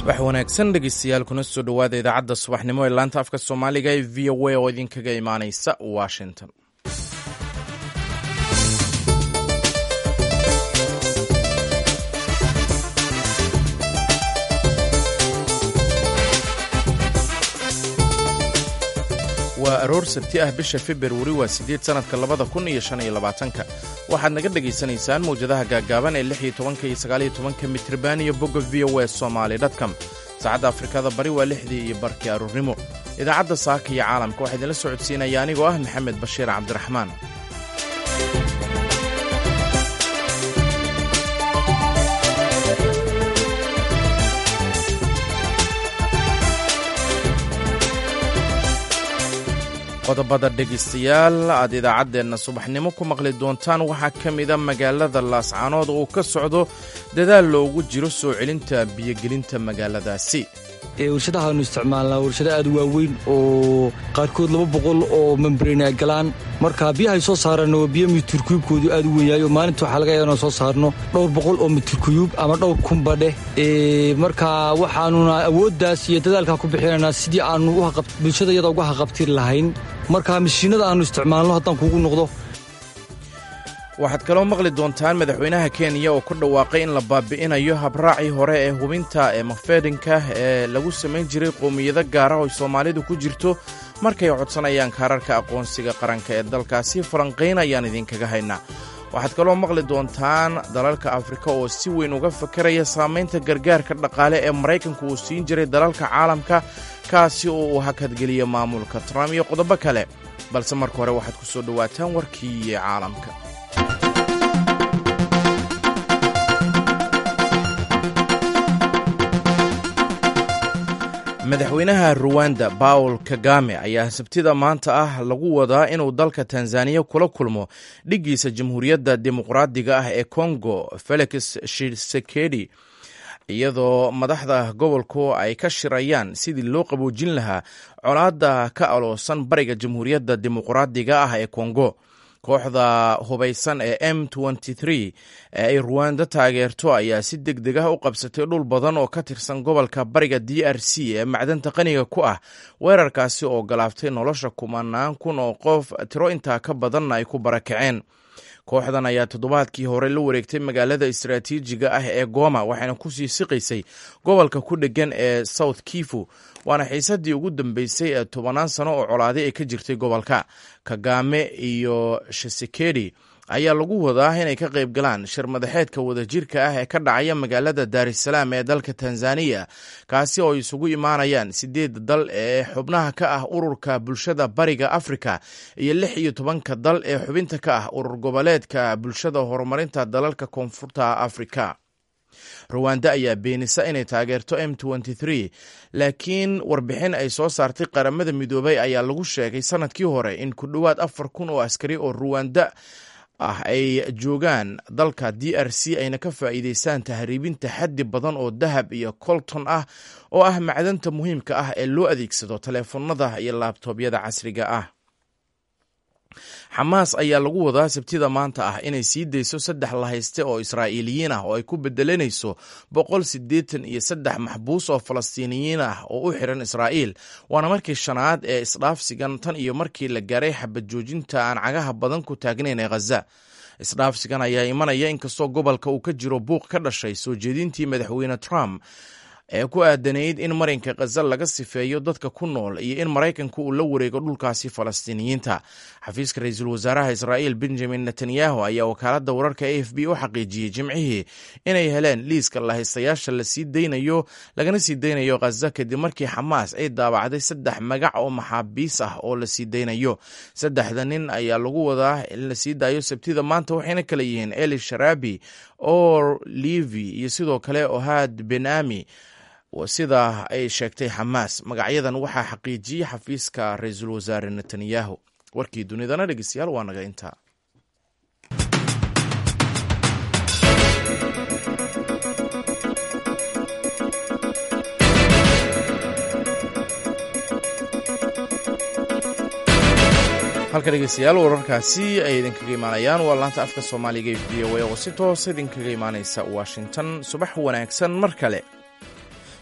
wax wanaagsan dhegeystayaal kuna soo dhowaada idaacadda subaxnimo ee laanta afka soomaaliga ee v o a oo idinkaga imaaneysa washington waa aroor sabti ah bisha februari waa sideed sanadka labada kun iyo shan iyo labaatanka waxaad naga dhagaysanaysaan mawjadaha gaaggaaban ee lix iyo tobanka iyo sagaal iyo tobanka mitriban iyo bogga v o e somaali dtcom saacadda afrikada bari waa lixdii iyo barkii aroornimo idaacadda saaka iyo caalamka waxaa idinla socodsiinaya anigoo ah maxamed bashiir cabdiraxmaan qodobada dhegaystayaal aad idaacaddeenna subaxnimo ku maqli doontaan waxaa ka mida magaalada laascaanood oo ka socdo dadaal loogu jiro soo celinta biyogelinta magaaladaasi warshadahaanu isticmaalnaa warshado aad waaweyn oo qaarkood laba boqol oo membreen ay galaan marka biyahay soo saaraan waa biyo mitirkuyubkoodu aad u weynyahay oo maalinta waxaa laga yaaba inaan soo saarno dhowr boqol oo mitirkuyub ama dhowr kunba dheh marka waxaanuna awooddaas iyo dadaalkaa ku bixinaynaa sidii aanu bulshada iyada uga haqabtiri lahayn marka mashiinada aanu isticmaalno haddaan kuugu noqdo waxaad kaloo maqli doontaan madaxweynaha kenya oo ku dhawaaqay in la baabi'inayo habraacii hore ee hubinta ee mafeedhinka ee lagu samayn jiray qowmiyado gaara oo soomaalidu ku jirto markay codsanayaan kaararka aqoonsiga qaranka ee dalkaasi falanqayn ayaan idinkaga haynaa waxaad kaloo maqli doontaan dalalka afrika oo si weyn uga fakaraya saamaynta gargaarka dhaqaale ee maraykanku uu siin jiray dalalka caalamka kaasi oo uu hakadgeliya maamulka trump iyo qodobo kale balse marka hore waxaad ku soo dhowaataan warkii caalamka madaxweynaha ruwanda bawl kagame ayaa sabtida maanta ah lagu wadaa inuu dalka tanzaniya kula kulmo dhiggiisa jamhuuriyadda dimuqraadiga ah ee kongo felix shisekedi iyadoo madaxda gobolku ay ka shirayaan sidii loo qaboojin lahaa colaadda ka aloosan bariga jamhuuriyadda dimuqraadiga ah ee kongo kooxda hubaysan ee m ee ay ruwanda taageerto ayaa si deg deg ah u qabsatay dhul badan oo ka tirsan gobolka bariga d r c ee macdanta qaniga ku ah weerarkaasi oo galaaftay nolosha kumanaan kun oo qof tiro intaa ka badanna ay ku barakaceen kooxdan ayaa toddobaadkii hore la wareegtay magaalada istaraatiijiga ah ee goma waxayna kusii siqaysay gobolka ku dhegan ee south kifu waana xiisadii ugu dambeysay ee tobanaan sano oo colaaday ay ka jirtay gobolka kagame iyo shisekedi ayaa lagu wadaa inay ka qayb galaan shir madaxeedka wadajirka ah ee ka dhacaya magaalada daarisalaam ee dalka tanzaniya kaasi oo isugu imaanayaan sideed dal ee xubnaha ka ah ururka bulshada bariga afrika iyo lix iyo tobanka dal ee xubinta ka ah urur goboleedka bulshada horumarinta dalalka koonfurta afrika ruwanda ayaa beenisa inay taageerto m laakiin warbixin ay soo saartay qaramada midoobay ayaa lagu sheegay sanadkii hore in ku dhowaad afar kun oo askari oo ruwanda ah ay joogaan dalka d r c ayna ka faa'iideystaan tahriibinta xaddi badan oo dahab iyo colton ah oo ah macdanta muhiimka ah ee loo adeegsado taleefanada iyo laabtoobyada casriga ah xamaas ayaa lagu wadaa sabtida maanta ah inay sii dayso saddex lahayste oo israa'iiliyiin ah oo ay ku bedelanayso boqol siddeetan iyo saddex maxbuus oo falastiiniyiin ah oo u xiran israa'iil waana markii shanaad ee isdhaafsigan tan iyo markii la gaaray xabad joojinta aan cagaha badan ku taagnayn ee khaza isdhaafsigan ayaa imanaya inkastoo gobolka uu ka jiro buuq ka dhashay soo jeedintii madaxweyne trump ee ku aadanayd in marinka khaza laga sifeeyo dadka ku nool iyo in maraykanku uu la wareego dhulkaasi falastiiniyiinta xafiiska ra-iisul wasaaraha israa'iil benjamin netanyahu ayaa wakaaladda wararka a f b u xaqiijiyey jimcihii inay heleen liiska lahaystayaasha lasii daynayo lagana sii daynayo khaza kadib markii xamaas ay daabacday saddex magac oo maxaabiis ah oo lasii daynayo saddexda nin ayaa lagu wadaa in lasii daayo sabtida maanta waxayna kala yihiin eli sharabi or livi iyo sidoo kale ohad ben ami sida ay sheegtay xamaas magacyadan waxaa xaqiijiyey xafiiska ra-iisul wasaare netanyahu warkii dunidana dhegeystayaal waa naga intaa halka dhegeystayaal wararkaasi ay idinkaga imaanayaan waa laanta afka soomaaliga v o a oo si toosa idinkaga imaaneysa washington subax wanaagsan mar kale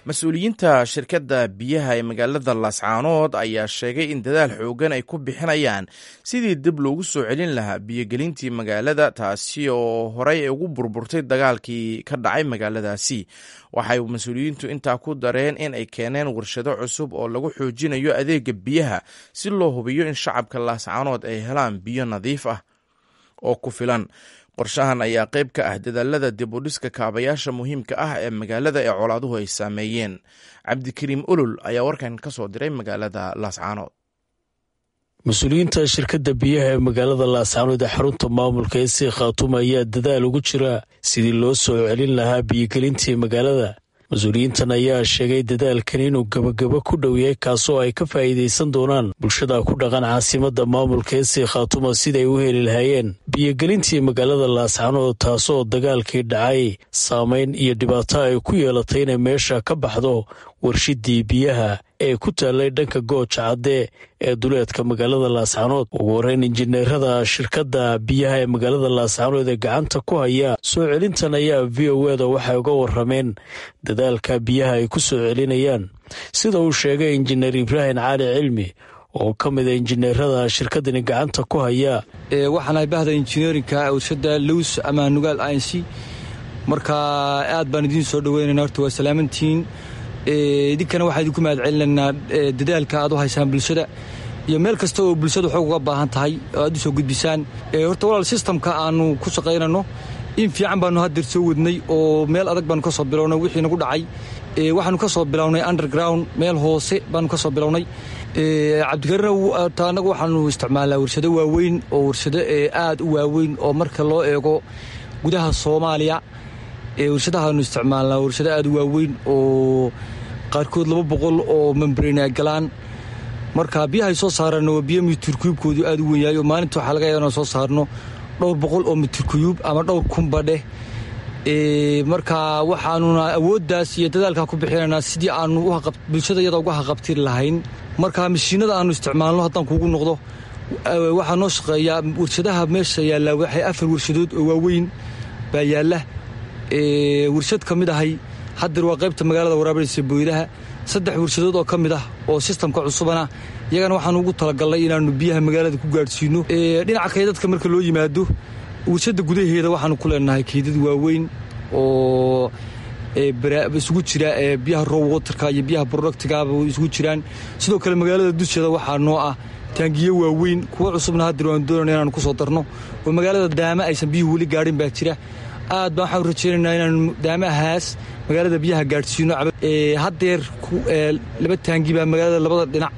mas-uuliyiinta shirkadda biyaha ee magaalada laascaanood ayaa sheegay in dadaal xoogan ay ku bixinayaan sidii dib loogu soo celin lahaa biyogelintii magaalada taasi oo horey ugu burburtay dagaalkii ka dhacay magaaladaasi waxay mas-uuliyiintu intaa ku dareen in ay keeneen warshado cusub oo lagu xoojinayo adeega biyaha si loo hubiyo in shacabka laascaanood ay helaan biyo nadiif ah oo ku filan qorshahan ayaa qayb ka ah dadaalada dib u dhiska kaabayaasha muhiimka ah ee magaalada ee colaaduhu ay saameeyeen cabdikariim olol ayaa warkan ka soo diray magaalada laascaanood mas-uuliyiinta shirkadda biyaha ee magaalada laascaanood ee xarunta maamulka ee sii khaatuma ayaa dadaal ugu jira sidii loo soo celin lahaa biyogelintii magaalada mas-uuliyiintan ayaa sheegay dadaalkan inuu gebagabo ku dhow yahay kaasoo ay ka faa'iidaysan doonaan bulshada ku dhaqan caasimadda maamulka ee sii khaatuma siday u heli lahaayeen biyogelintii magaalada laascaanood taasoo dagaalkii dhacay saameyn iyo dhibaato ay ku yeelatay inay meesha ka baxdo warshidii biyaha ee ku taallay dhanka gooja cadde ee duleedka magaalada laascaanood ugu horeyn injineerada shirkadda biyaha ee magaalada laascaanood ee gacanta ku haya soo celintan ayaa v o eda waxay uga warameen dadaalka biyaha ay ku soo celinayaan sida uu sheegay injineer ibraahim cali cilmi oo ka mida injineerada shirkadani gacanta ku haya waxaanahay bahda injineerinka warshada lows ama nugaal inc marka aad baan idiin soo dhaweynana horta waa salaamantihiin idinkana waxaa idinku mahad celinaynaa dadaalka aad u haysaan bulshada iyo meel kasta oo bulshada xoog uga baahan tahay oo aad u soo gudbisaan horta walaal sistamka aanu ku shaqaynano in fiican baanu haddeer soo wadnay oo meel adag baanu ka soo bilownay wixii nagu dhacay waxaanu ka soo bilownay underground meel hoose baanu ka soo bilownay cabdikariin anagu waxaanu isticmaalnaa warshado waaweyn oo warshado aad u waaweyn oo marka loo eego gudaha soomaaliya warshadahaanu isticmaalnaa warshado aad u waaweyn oo qaarkood laba boqol oo membrane ay galaan marka biyahay soo saarana waa biyo mitirkuyubkoodu aad u wenyahay oo maalinta waxaa laga yaaba inaan soo saarno dhowr boqol oo mitirkuyub ama dhowr kunba dheh marka waxaanuna awooddaas iyo dadaalkaa ku bixinaynaa sidii aanu bulshada iyada uga haqabtiri lahayn marka mashiinada aanu isticmaalno haddaan kuugu noqdo waxaa noo shaqeeyaa warshadaha meesha yaallaa waxay afar warshadood oo waaweyn baa yaalla warshad ka mid ahay haddeer waa qaybta magaalada waraabinaysa booydaha saddex warshadood oo ka mid ah oo sistamka cusubana iyagana waxaanu ugu talagalnay inaannu biyaha magaalada ku gaadhsiino dhinaca kaydadka marka loo yimaado warshadda gudaheeda waxaanu ku leenahay kaydad waaweyn oo isugu jira biyaha row waterka iyo biyaha productigaba isugu jiraan sidoo kale magaalada dusheeda waxaa noo ah taangiyo waaweyn kuwa cusubna haddeer waanu doonayna inaanu ku soo darno oo magaalada daama aysan biyuhu weli gaadhin baa jira aad baan waxaan rajaynaynaa inaanu daamahaas magaalada biyaha gaadhsiino haddeer laba taangi baa magaalada labada dhinac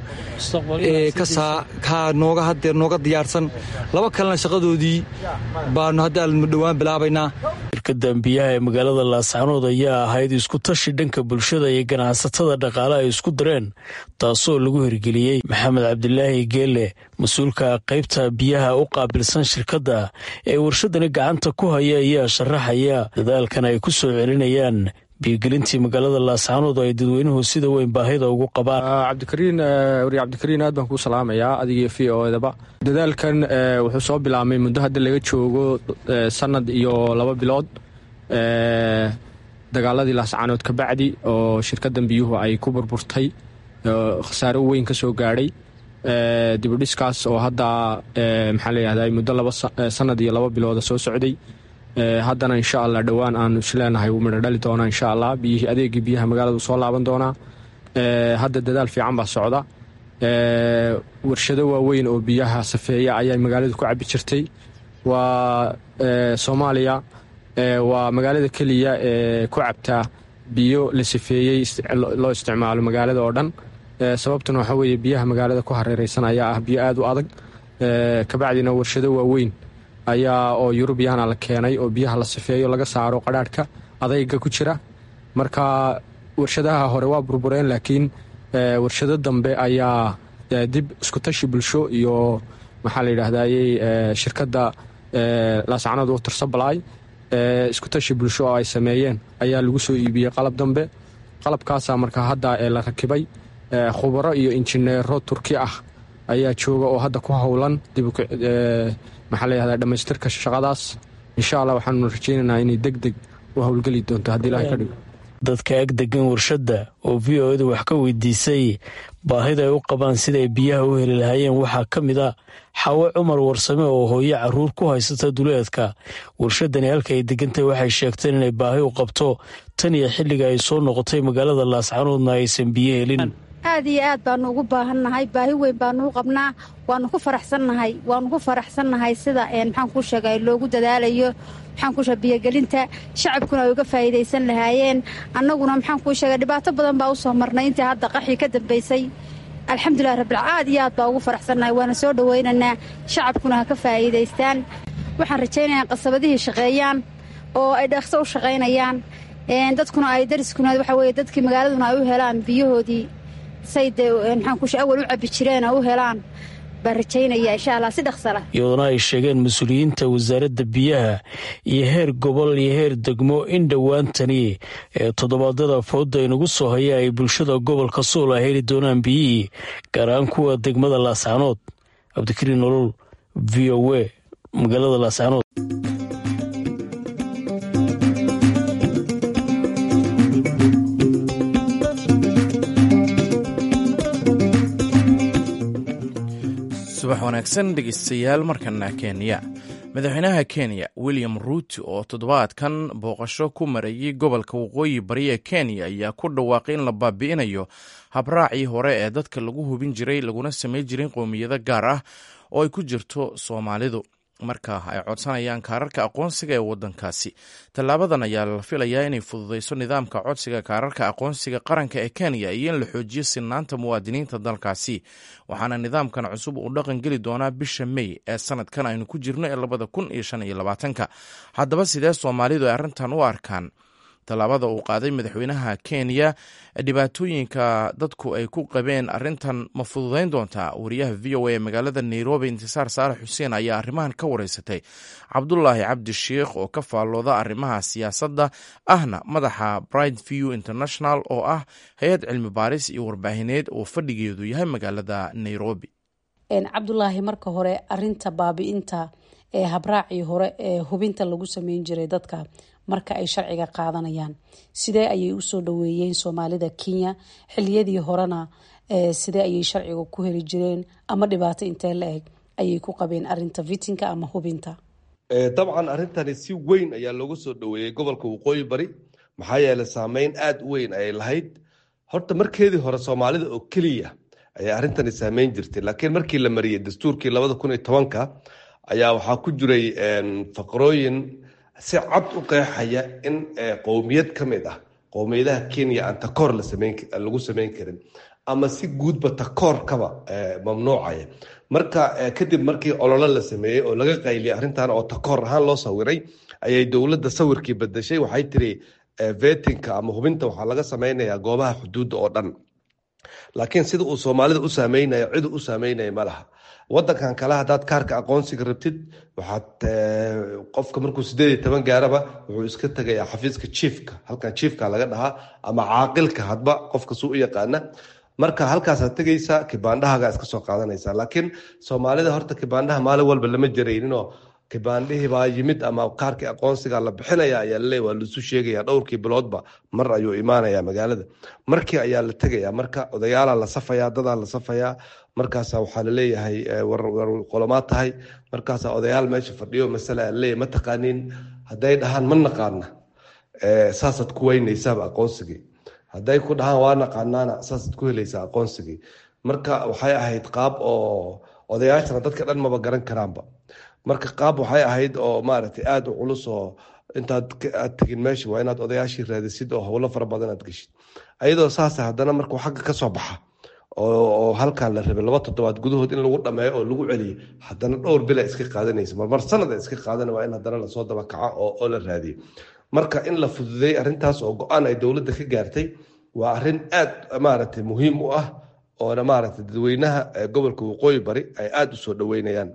ka nooga haddeer nooga diyaarsan laba kalena shaqadoodii baanu haddaanu dhowaan bilaabaynaa shirkadan biyaha ee magaalada laascaanood ayaa ahayd isku tashi dhanka bulshada iyo ganacsatada dhaqaale ay isku dareen taasoo lagu hirgeliyey maxamed cabdilaahi geelle mas-uulka qaybta biyaha u qaabilsan shirkadda ee warshadani gacanta ku haya ayaa sharaxaya dadaalkan ay ku soo celinayaan biyogelintii magaalada laascaanood ay dadweynuhu sida weyn baahida ugu qabaan cabdikariin wari cabdikariin aad baan kuu salaamayaa adigiyo v o edaba dadaalkan wuxuu soo bilaabmay muddo hadda laga joogo sanad iyo laba bilood dagaaladii laascaanood ka bacdi oo shirkadan biyuhu ay ku burburtay khasaare u weyn ka soo gaadhay dibudhiskaas oo hadda maxaa layihahda muddo laba sanad iyo laba bilooda soo socday haddana insha allah dhowaan aanu isleenahay wuu midho dhali doonaa insha allah biyihii adeegii biyaha magaaladu soo laaban doonaa hadda dadaal fiican baa socda warshado waaweyn oo biyaha safeeya ayaa magaaladu ku cabi jirtay waa soomaaliya waa magaalada keliya ee ku cabtaa biyo la safeeyey loo isticmaalo magaalada oo dhan sababtuna waxaa weeye biyaha magaalada ku hareereysan ayaa ah biyo aada u adag kabacdina warshado waaweyn ayaa oo yurubiyana la keenay oo biyaha la sifeeyo laga saaro qadhaadhka adayga ku jira marka warshadaha hore waa burbureen laakiin warshado dambe ayaa dib iskutashi bulsho iyo maxaa la yidhahdayey shirkadda laascanood water supply iskutashi bulsho oo ay sameeyeen ayaa lagu soo iibiyey qalab dambe qalabkaasaa marka hadda la rakibay khubaro iyo injineero turki ah ayaa jooga oo hadda ku howlan maxaa layihahda dhammaystirka shaqadaas insha allah waxaanu rajeynaynaa inay deg deg u howlgeli doonto haddii ilahay ka dhigo dadka ag degan warshadda oo v o eda wax ka weydiisay baahida ay u qabaan siday biyaha u heli lahaayeen waxaa ka mid a xaawo cumar warsame oo hooyo caruur ku haysata duleedka warshadani halka ay degantahay waxay sheegteen inay baahi u qabto tan iyo xilliga ay soo noqotay magaalada laascanoodna aysan biyo helin aad iyo aad baanu ugu baahannahay baahi weyn baanu u qabnaa waanu ku faraxsannahay waanu ku faraxsannahay sida maxaan kuu sheegay loogu dadaalayo maxaan kuu sheega biyogelinta shacabkuna ay uga faa'iidaysan lahaayeen annaguna maxaan kuu sheegay dhibaato badan baa u soo marnay intii hadda qaxii ka dambaysay alxamdulilah rabbil aad iyo aad baa ugu faraxsannahay waana soo dhowaynaynaa shacabkuna ha ka faa'iidaystaan waxaan rajaynayaa qasabadihii shaqeeyaan oo ay dhaqso u shaqaynayaan dadkuna ay dariskuna waxa weye dadkii magaaladuna ay u helaan biyahoodii say dee maxaan kuushe awal u cabbi jireen oo u helaan baan rajaynaya insha allah si dhaqsala iyadoona ay sheegeen mas-uuliyiinta wasaaradda biyaha iyo heer gobol iyo heer degmo in dhowaantani ee toddobaadyada fooda inagu soo haya ay bulshada gobolka suul a heli doonaan biyihii gaar ahaan kuwa degmada laascanood cabdikariin nolol v o a magaalada laascanood subax wanaagsan dhegeystayaal markana kenya madaxweynaha kenya william ruuto oo toddobaadkan booqasho ku marayay gobolka waqooyi bari ee kenya ayaa ku dhawaaqay in la baabi'inayo habraacii hore ee dadka lagu hubin jiray laguna samayn jiray qowmiyado gaar ah oo ay ku jirto soomaalidu marka ay codsanayaan kaararka aqoonsiga ee wadankaasi tallaabadan ayaa la filayaa inay fududeyso nidaamka codsiga kaararka aqoonsiga qaranka ee kenya iyo in la xoojiyo sinaanta muwaadiniinta dalkaasi waxaana nidaamkan cusub uu dhaqan geli doonaa bisha mey ee sanadkan aynu ku jirno ee labada kun iyo shan iyo labaatanka haddaba sidee soomaalidu ay arrintan u arkaan tallaabada uu qaaday madaxweynaha kenya dhibaatooyinka dadku ay ku qabeen arrintan ma fududayn doontaa wariyaha v o a ee magaalada nairobi intisaar saalax xuseen ayaa arrimahan ka wareysatay cabdulaahi cabdi sheikh oo ka faallooda arrimaha siyaasadda ahna madaxa bright view international oo ah hay-ad cilmi baaris iyo warbaahineed oo fadhigeedu yahay magaalada nairobi cabdulaahi marka hore arinta baabi'inta ee habraacii hore ee hubinta lagu sameyn jiray dadka marka ay sharciga qaadanayaan sidee ayay usoo dhaweeyeen soomaalida kenya xiliyadii horena sidee ayay sharciga ku heli jireen ama dhibaato intee la eg ayay ku qabeen arinta vitinka ama hubinta dabcan arrintani si weyn ayaa loogu soo dhaweeyey gobolka waqooyi bari maxaa yeeley saameyn aada u weyn ayay lahayd horta markeedii hore soomaalida oo keliya ayaa arrintani saameyn jirtay laakiin markii la mariyey dastuurkii labada kun iyo tobanka ayaa waxaa ku jiray faqrooyin si cad u qeexaya in qowmiyad ka mid ah qowmiyadaha kenya aan takoor lagu sameyn karin ama si guudba takoorkaba mamnuucaya marka kadib markii ololo la sameeyey oo laga qayliyay arrintan oo takoor ahaan loo sawiray ayay dowladda sawirkii bedeshay waxay tiri vetinka ama hubinta waxaa laga sameynayaa goobaha xuduudda oo dhan laakiin sida uu soomaalida u saameynayo cidu u saameynaya ma laha wadankan kale hadaad kaarka aqoonsiga rabtid waxaad qofka markuu sideed iyo toban gaaraba wuxuu iska tegayaa xafiiska jiifka halkan jiifka laga dhahaa ama caaqilka hadba qofka suu u yaqaana marka halkaasaad tegaysaa kibaandhahaga iska soo qaadanaysaa laakiin soomaalida horta kibaandhaha maalin walba lama jarayninoo kibaandhihii baa yimid ama kaarkii aqoonsiga la bixinaya ayaa laleeya waa laisu sheegaya dhowrkii biloodba mar ayuu imaanaya magaalada markii ayaa la tegaya marka odayaala la safaya dadaa la safayaa markaasa waxaa laleeyahay qolomaa tahay markaasa odayaal meesha fadhiyo masala laleeyahy ma taqaanin hadday dhahaan ma naqaana saasaad ku weynaysaaba aqoonsigii hadday ku dhahaan waa naqaanaana saasaad ku helaysaa aqoonsigii marka waxay ahayd qaab oo odayaashana dadka dhan maba garan karaanba marka qaab waxay ahayd oo maaragtay aada u culus oo intaad aad tegin meesha waa inaad odayaashii raadisid oo howlo fara badan aad geshid ayadoo saasa haddana markuu xagga ka soo baxa oo halkan la rabay laba toddobaad gudahood in lagu dhameeyo oo lagu celiyo haddana dhowr bila iska qaadanaysa marmar sanada iska qaadana waa in haddana lasoo dabakaco oo la raadiyo marka in la fududeey arrintaas oo go-aan ay dowladda ka gaartay waa arrin aada maaragtay muhiim u ah oona maaragtay dadweynaha gobolka waqooyi bari ay aada u soo dhaweynayaan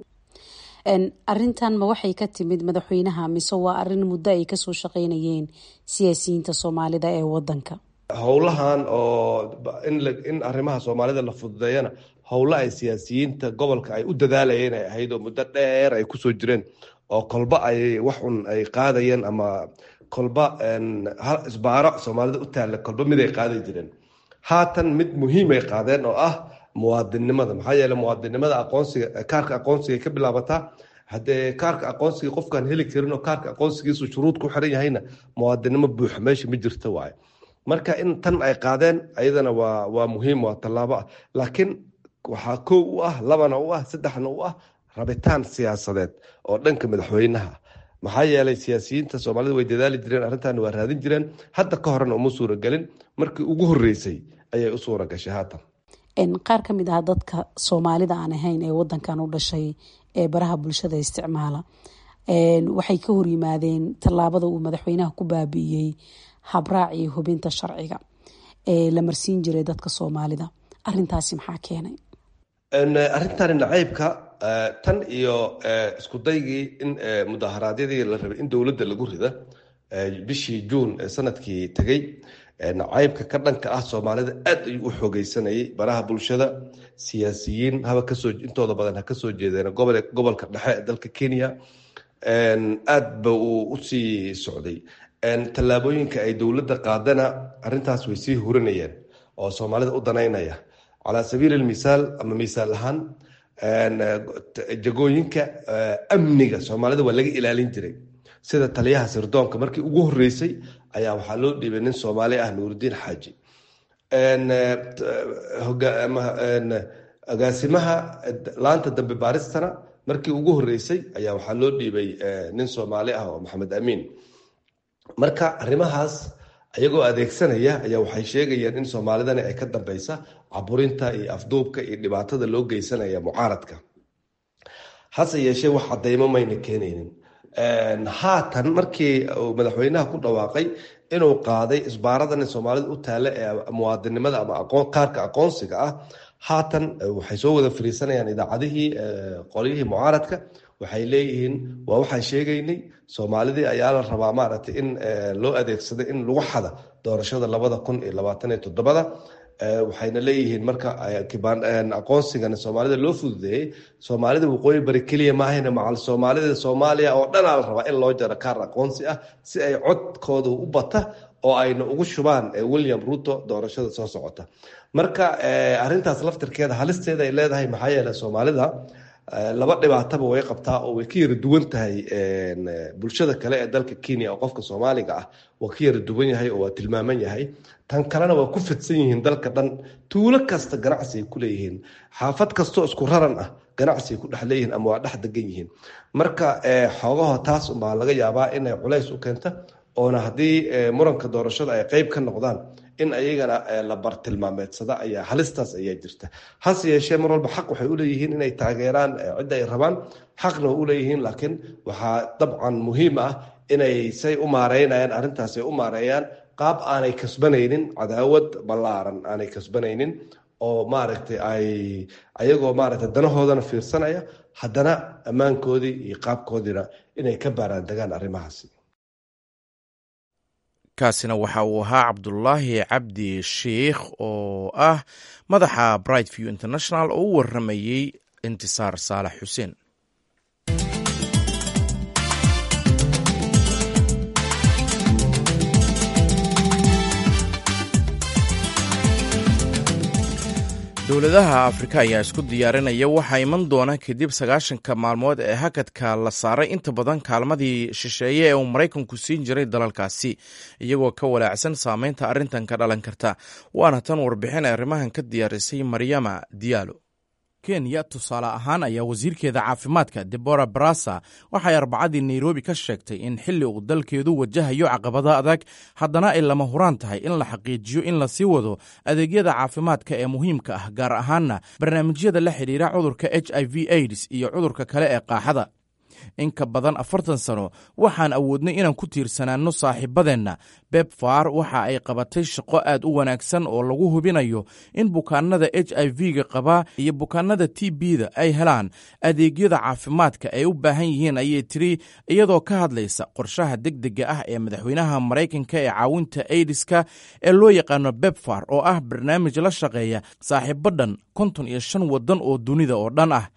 arintan ma waxay ka timid madaxweynaha mise waa arin muddo ay kasoo shaqeynayeen siyaasiyiinta soomaalida ee wadanka howlahan oo in arrimaha soomaalida la fududeeyana howlo ay siyaasiyiinta gobolka ay u dadaalayeen ay ahayd oo muddo dheer ay kusoo jireen oo kolba ay wax un ay qaadayeen ama kolba hal isbaaro soomaalida u taalla kolba miday qaadi jireen haatan mid muhiimay qaadeen oo ah muwaadinnimada maxaa yeele muwaadinnimada aqoonsiga kaarka aqoonsiga ka bilaabataa haddee kaarka aqoonsiga qofkaan heli karin oo kaarka aqoonsigiisu shuruud ku xiran yahayna muwaadinnimo buuxa meesha ma jirta waaye marka in tan ay qaadeen ayadana waa waa muhiim waa tallaabo ah laakiin waxaa kow u ah labana u ah saddexna u ah rabitaan siyaasadeed oo dhanka madaxweynaha maxaa yeelay siyaasiyiinta soomaalida way dadaali jireen arrintan waa raadin jireen hadda ka horena uma suuragelin markii ugu horeysay ayay u suura gashay haatan qaar ka mid ah dadka soomaalida aan ahayn ee wadankan u dhashay ee baraha bulshada isticmaala waxay ka horyimaadeen tallaabada uu madaxweynaha ku baabi'iyey habraacii hubinta sharciga ee la marsiin jiray dadka soomaalida arintaasi maxaa keenay arrintani nacaybka tan iyo isku daygii in mudaharaadyadii la rabay in dowladda lagu rida bishii juun ee sanadkii tegey nacaybka ka dhanka ah soomaalida aad ayuu u xoogeysanayay baraha bulshada siyaasiyiin haba kasoo intooda badan ha kasoo jeedeen gobolka dhexe ee dalka kenya aad ba uu usii socday tallaabooyinka ay dowladda qaadana arrintaas way sii hurinayeen oo soomaalida u danaynaya calaa sabiili lmisaal ama misaal ahaan jagooyinka amniga soomaalida waa laga ilaalin jiray sida taliyaha sirdoonka markii ugu horeysay ayaa waxaa loo dhiibay nin soomaali ah nuurudiin xaaji agaasimaha laanta dambe baaristana markii ugu horeysay ayaa waxaa loo dhiibay nin soomaali ah oo maxamed amiin marka arrimahaas ayagoo adeegsanaya ayaa waxay sheegayeen in soomaalidani ay ka dambeysa caburinta iyo afduubka iyo dhibaatada loo geysanaya mucaaradka hase yeeshee wax cadeymo mayna keenaynin haatan markii uu madaxweynaha ku dhawaaqay inuu qaaday isbaaradan soomaalida u taalla ee muwaadinimada ama kaarka aqoonsiga ah haatan waxay soo wada fariisanayaan idaacadihii qolyihii mucaaradka waxay leeyihiin waa waxaan sheegaynay soomaalidii ayaa la rabaa maaragtay in loo adeegsaday in lagu xada doorashada labada kun iyo labaatan iyo toddobada waxayna leeyihiin marka aqoonsigana soomaalida loo fududeeyey soomaalida waqooyi bari keliya maahayna macal soomaalida soomaaliya oo dhanaa la rabaa in loo jaro kaar aqoonsi ah si ay codkooda u bata oo ayna ugu shubaan william ruto doorashada soo socota marka arintaas laftirkeeda halisteeda ay leedahay maxaa yeele soomaalida laba dhibaataba way qabtaa oo way ka yara duwan tahay bulshada kale ee dalka kenya oo qofka soomaaliga ah waa ka yara duwan yahay oo waa tilmaaman yahay tan kalena waa ku fidsan yihiin dalka dhan tuulo kasta ganacsi ay ku leeyihiin xaafad kastoo isku raran ah ganacsi ay ku dhex leeyihiin ama waa dhex degan yihiin marka xoogaho taas unbaa laga yaabaa inay culays u keenta oona haddii muranka doorashada ay qeyb ka noqdaan in ayagana la bartilmaameedsada ayaa halistaas ayaa jirta hase yeeshee mar walba xaq waxay uleeyihiin inay taageeraan cidda ay rabaan xaqna way uleeyihiin laakiin waxaa dabcan muhiim ah inay say u maareynayaan arrintaas ay u maareeyaan qaab aanay kasbanaynin cadaawad ballaaran aanay kasbanaynin oo maaragtay ay ayagoo maaragtay danahoodana fiirsanaya haddana ammaankoodii iyo qaabkoodiina inay ka baaraan degaan arrimahaasi kaasina waxa uu ahaa cabdulaahi cabdi sheikh oo ah madaxa bright view international oo u waramayey intisaar saalax xuseen dowladaha afrika ayaa isku diyaarinaya waxaa iman doona kadib sagaashanka maalmood ee hakadka la saaray inta badan kaalmadii shisheeye ee uu maraykanku siin jiray dalalkaasi iyagoo ka walaacsan saameynta arrintan ka dhalan karta waana tan warbixin arrimahan ka diyaarisay maryama diyaalo kenya tusaale ahaan ayaa wasiirkeeda caafimaadka debora barasa waxay arbacadii nairobi ka sheegtay in xilli uu dalkeedu wajahayo caqabado adag haddana ay lama huraan tahay in la xaqiijiyo in la sii wado adeegyada caafimaadka ee muhiimka ah gaar ahaanna barnaamijyada la xidhiira cudurka h i v aids iyo cudurka kale ee qaaxada in ka badan afartan sano waxaan awoodnay inaan ku tiirsanaanno saaxiibadeenna bebfar waxa ay qabatay shaqo aad u wanaagsan oo lagu hubinayo in bukaanada h i v-ga qabaa iyo bukaanada t b-da ay helaan adeegyada caafimaadka ay u baahan yihiin ayay tiri iyadoo ka hadlaysa qorshaha degdega ah ee madaxweynaha maraykanka ee caawinta aidiska ee loo yaqaano bebfar oo ah barnaamij la shaqeeya saaxiibo dhan konton iyo shan waddan oo dunida oo dhan ah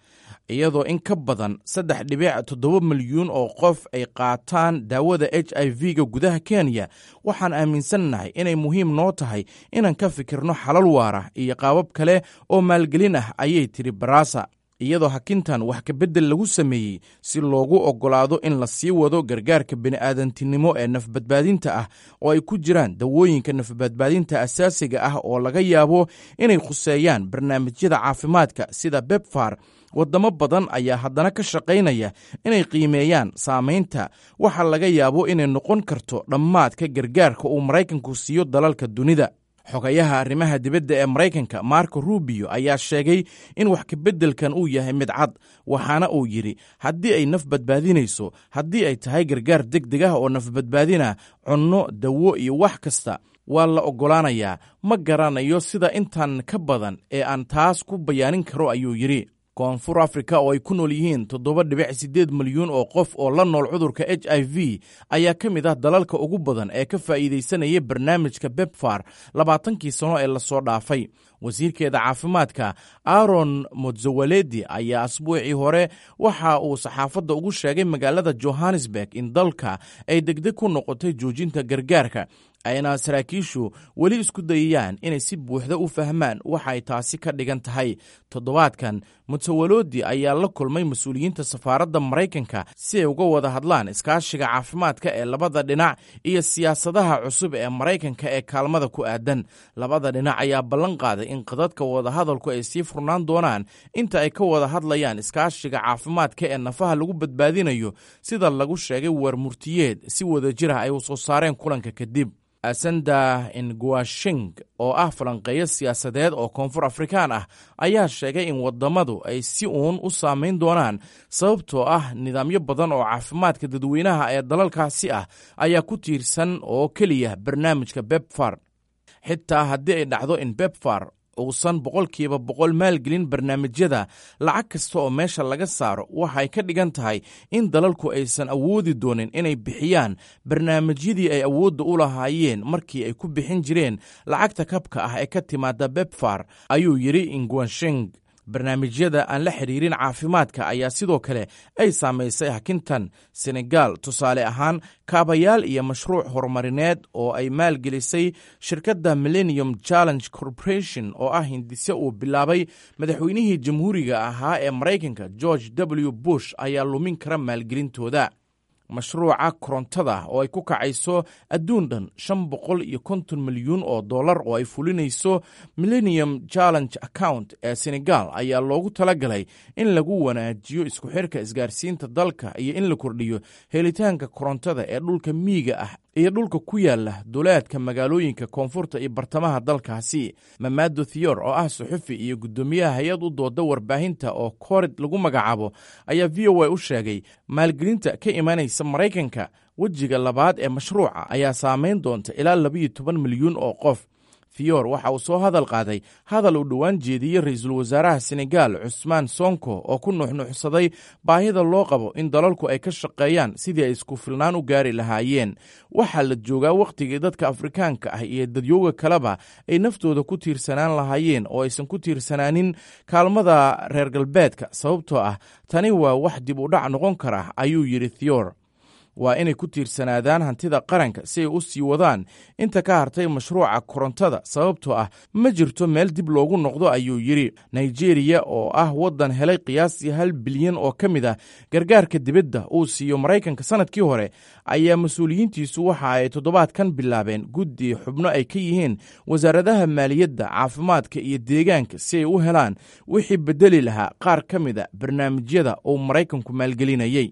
iyadoo in ka badan saddex dhibic toddoba milyuun oo qof ay qaataan daawada h i v-ga gudaha kenya waxaan aaminsannahay inay muhiim noo tahay inaan ka fikirno xalal waara iyo qaabab kale oo maalgelin ah ayay tidhi barasa iyadoo hakintan wax kabeddel lagu sameeyey si loogu oggolaado in la sii wado gargaarka bini'aadantinimo ee nafbadbaadinta ah oo ay ku jiraan dawooyinka nafbadbaadinta asaasiga ah oo laga yaabo inay khuseeyaan barnaamijyada caafimaadka sida bebfar waddamo badan ayaa haddana ka shaqaynaya inay qiimeeyaan saamaynta waxa laga yaabo inay noqon karto dhammaadka gargaarka uu maraykanku siiyo dalalka dunida xogayaha arrimaha dibadda ee maraykanka marco rubio ayaa sheegay in wax kabeddelkan uu yahay mid cad waxaana uu yidhi haddii ay naf badbaadinayso haddii ay tahay gargaar deg deg ah oo nafbadbaadina cunno dawo iyo wax kasta waa la oggolaanayaa ma garanayo sida intan ka badan ee aan taas ku bayaanin karo ayuu yidhi koonfur afrika oo ay ku nool yihiin toddoba dhibic siddeed milyuun oo qof oo la nool cudurka h i v ayaa ka mid ah dalalka ugu badan ee ka faa'iidaysanaya barnaamijka bebfar labaatankii sano ee lasoo dhaafay wasiirkeeda caafimaadka aaron motzawaledi ayaa asbuucii hore waxa uu saxaafadda ugu sheegay magaalada johannesburg in dalka ay degdeg ku noqotay joojinta gargaarka ayna saraakiishu weli isku dayayaan inay si buuxda u fahmaan waxa ay taasi ka dhigan tahay toddobaadkan mutawalodi ayaa la kulmay mas-uuliyiinta safaaradda maraykanka si ay uga wada hadlaan iskaashiga caafimaadka ee labada dhinac iyo siyaasadaha cusub ee maraykanka ee kaalmada ku aadan labada dhinac ayaa ballan qaaday in qadadka wadahadalku ay sii furnaan doonaan inta ay ka wada hadlayaan iskaashiga caafimaadka ee nafaha lagu badbaadinayo sida lagu sheegay warmurtiyeed si wada jir ah ay u soo saareen kulanka kadib asanda nguashing oo ah falanqeeyo siyaasadeed oo koonfur afrikaan ah ayaa sheegay in wadamadu ay si uun u saamayn doonaan sababtoo ah nidaamyo badan oo caafimaadka dadweynaha ee dalalkaasi ah ayaa ku tiirsan oo keliya barnaamijka bebfar xitaa haddii ay dhacdo in bebfar uusan boqolkiiba boqol maalgelin barnaamijyada lacag kasta oo meesha laga saaro waxay ka dhigan tahay in dalalku aysan awoodi doonin inay bixiyaan barnaamijyadii ay awoodda u lahaayeen markii ay ku bixin jireen lacagta kabka ah ee ka timaada bebfar ayuu yidhi ingwanshing barnaamijyada aan la xidhiirin caafimaadka ayaa sidoo kale ay saamaysay hakintan senegal tusaale ahaan kaabayaal iyo mashruuc horumarineed oo ay maalgelisay shirkadda millennium challenge corporation oo ah hindise uu bilaabay madaxweynihii jamhuuriga ahaa ee maraykanka george w bush ayaa lumin kara maalgelintooda mashruuca korontada oo ay ku kacayso adduun dhan shan boqol iyo konton milyuun oo dollar oo ay fulinayso millennium challenge account ee senegal ayaa loogu talagalay in lagu wanaajiyo isku xirka isgaarsiinta dalka iyo in la kordhiyo helitaanka korontada ee dhulka miyiga ah iyo dhulka ku yaala duleedka magaalooyinka koonfurta iyo bartamaha dalkaasi mamado thior oo ah suxufi iyo guddoomiyaha hay-ad u dooda warbaahinta oo korid lagu magacaabo ayaa v o a u sheegay maalgelinta ka imanaysa maraykanka wejiga labaad ee mashruuca ayaa saamayn doonta ilaa labayo toban milyuun oo qof thior waxa uu soo hadal qaaday hadal uu dhowaan jeediyey ra-iisul wasaaraha senegal cusmaan sonko oo ku nuxnuxsaday baahida loo qabo in dalalku ay ka shaqeeyaan sidii ay isku filnaan u gaari lahaayeen waxaa la joogaa wakhtigii dadka afrikaanka ah iyo dadyooga kaleba ay naftooda ku tiirsanaan lahaayeen oo aysan ku tiirsanaanin kaalmada reer galbeedka sababtoo ah tani waa wax dib u dhac noqon kara ayuu yidhi thior waa inay ku tiirsanaadaan hantida qaranka si ay u sii wadaan inta ka hartay mashruuca korontada sababtoo ah ma jirto meel dib loogu noqdo ayuu yidhi nigeriya oo ah waddan helay qiyaastii hal bilyan oo ka mid ah gargaarka dibadda uu siiyo maraykanka sannadkii hore ayaa mas-uuliyiintiisu waxa ay toddobaadkan bilaabeen guddi xubno ay ka yihiin wasaaradaha maaliyadda caafimaadka iyo deegaanka si ay u helaan wixii beddeli lahaa qaar ka mid a barnaamijyada uu maraykanku maalgelinayey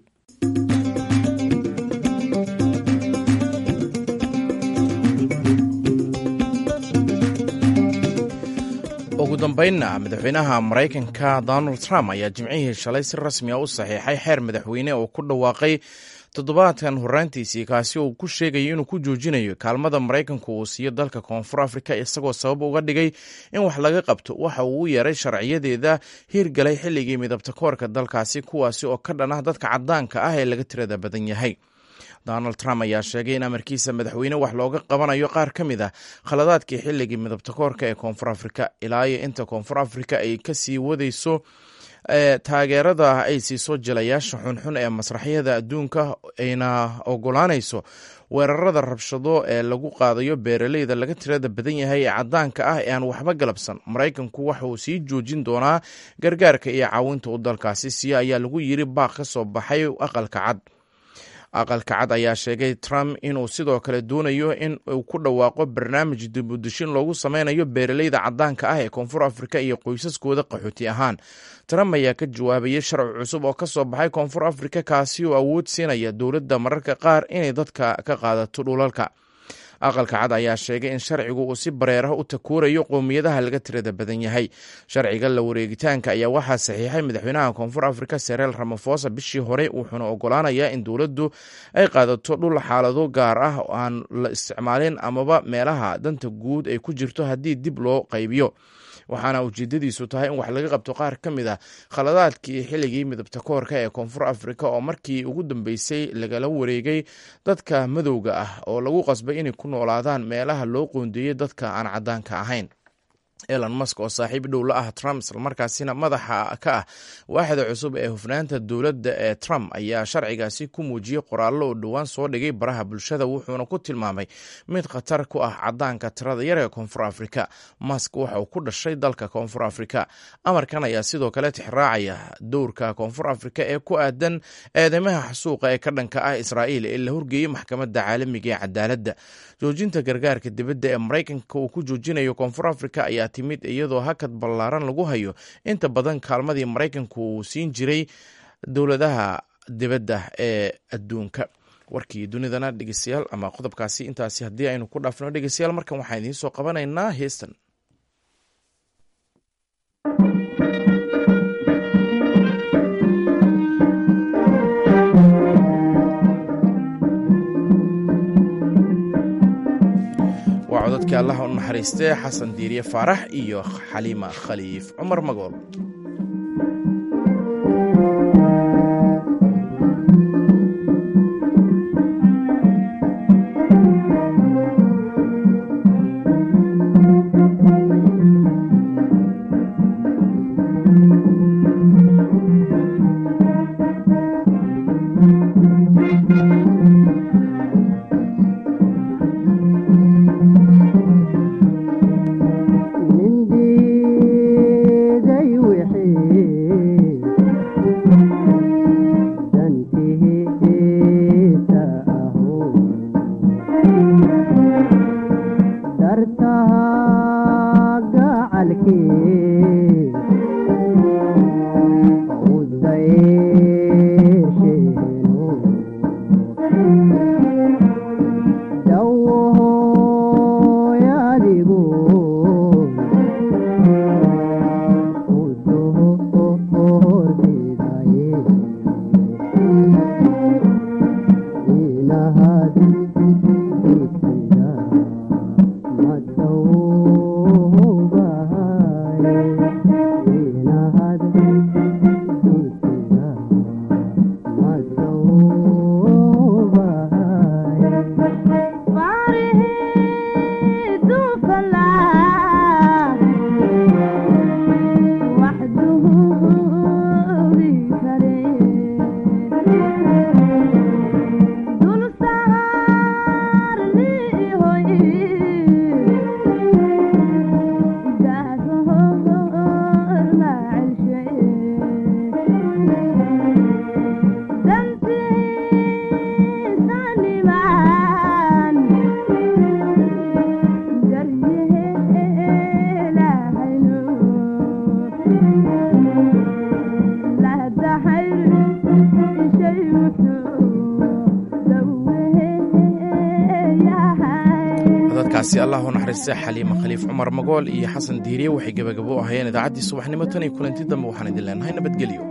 ugu dambaynna madaxweynaha maraykanka donald trump ayaa jimcihii shalay si rasmi a u saxiixay xeer madaxweyne oo ku dhawaaqay toddobaadkan horraantiisii kaasi uu ku sheegayo inuu ku joojinayo kaalmada maraykanku uu siiyo dalka koonfur afrika isagoo sabab uga dhigay in wax laga qabto waxa uu u yeeray sharciyadeeda hiirgalay xilligii midabta koorka dalkaasi kuwaasi oo ka dhan ah dadka caddaanka ah ee laga tirada badan yahay donald trump ayaa sheegay in amarkiisa madaxweyne wax looga qabanayo qaar ka mid ah khaladaadkii xilligii midabta koorka ee koonfur afrika ilaa iyo inta koonfur afrika ay kasii wadayso taageerada ay siiso jilayaasha xunxun ee masraxyada adduunka ayna ogolaanayso weerarada rabshado ee lagu qaadayo beeraleyda laga tirada badan yahay ee cadaanka ah ee aan waxba galabsan maraykanku waxa uu sii joojin doonaa gargaarka iyo caawinta u dalkaasi siya ayaa lagu yiri baaq ka soo baxay aqalka cad aqalka cad ayaa sheegay trump inuu sidoo kale doonayo in uu ku dhawaaqo barnaamij dibudishin loogu sameynayo beeraleyda cadaanka ah ee koonfur afrika iyo qoysaskooda qaxooti ahaan trump ayaa ka jawaabayay sharci cusub oo ka soo baxay koonfur afrika kaasi oo awood siinaya dowladda mararka qaar inay dadka ka qaadato dhulalka aqalka cad ayaa sheegay in sharcigu uu si bareeraha u takuurayo qowmiyadaha laga tirada badan yahay sharciga la wareegitaanka ayaa waxaa saxiixay madaxweynaha koonfur afrika sereel ramafosa bishii hore wuxuuna ogolaanayaa in dowladdu ay qaadato dhul xaalado gaar ah oo aan la isticmaalin amaba meelaha danta guud ay ku jirto haddii dib loo qaybiyo waxaana ujeedadiisu tahay in wax laga qabto qaar ka mid ah khaladaadkii xilligii midabta koorka ee koonfur afrika oo markii ugu dambeysay lagala wareegay dadka madowga ah oo lagu qasbay inay ku noolaadaan meelaha loo qoondeeyey dadka aan cadaanka ahayn elon musk oo saaxiib dhow la ah trump islamarkaasina madaxa ka ah waaxda cusub ee hufnaanta dowladda ee trump ayaa sharcigaasi ku muujiyey qoraallo oo dhowaan soo dhigay baraha bulshada wuxuuna ku tilmaamay mid khatar ku ah cadaanka tirada yar ee koonfur afrika musk waxa uu ku dhashay dalka koonfur afrika amarkan ayaa sidoo kale tixraacaya dowrka koonfur afrika ee ku aadan eedeymaha xasuuqa ee ka dhanka ah israa'iil ee la horgeeyey maxkamadda caalamiga ee cadaaladda joojinta gargaarka dibadda ee maraykanka uu ku joojinayo koonfur afrika ayaa timid iyadoo hakad ballaaran lagu hayo inta badan kaalmadii maraykanku uu siin jiray dowladaha dibadda ee adduunka warkii dunidana dhegeystayaal ama qodobkaasi intaasi haddii aynu ku dhaafno dhegeystayaal markan waxaan idiin soo qabanaynaa heestan waa codadkii allaha u naxariistee xasan diiriye faarax iyo xaliima khaliif cumar magool codadkaasi allah u naxariista xaliima khaliif cumar magool iyo xasan diiriye waxay gebagabo u ahayeen idaacaddii subaxnimo tan iyo kulanti dambe waxaan idin leenahay nabadgelyo